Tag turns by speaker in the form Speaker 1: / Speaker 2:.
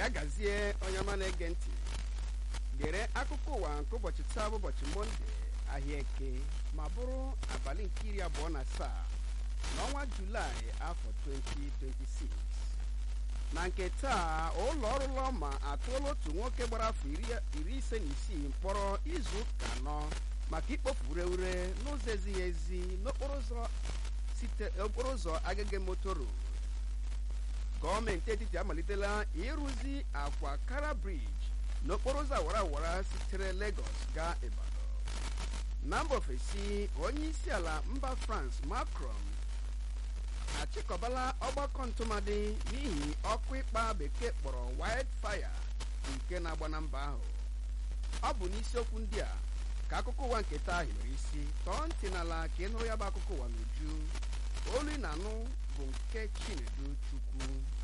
Speaker 1: ya gazie onye ọma na-ege ntị gere akụkọ ụwa nke ụbọchị taa bụ ụbọchị monde ahịa eke ma bụrụ abalị nke iri abụọ na asaa n'ọnwa julaị afọ 2026 na nke taa ụlọ ọrụ lọma atụọla otu nwoke gbara afọ iri ise na isii mkpọrọ izu ụka anọ maka ikpofu ureure n'ụzọ ezighị ezi n'okporo ụzọ agege motoro gọọmenti etiti amalitela ịrụzi akwa kara briji n'okporo ụzọ awara awara sitere Lagos gaa Ibadan na mba ofesi onye isi ala mba France Macron achịkọbala ọgbakọ ntụmadị n'ihi ọkụ ịkpa bekee kpọrọ wildfire nke na-agba na mba ahụ ọ bụ n'isiokwu ndị a ka akụkọ ụwa nke taa hiwere isi tọọ ntị n'ala ka ị nụrụ ya bụ akụkọ ụwa n'uju olu ị na-anụ bụ nke Chinedu Chukwu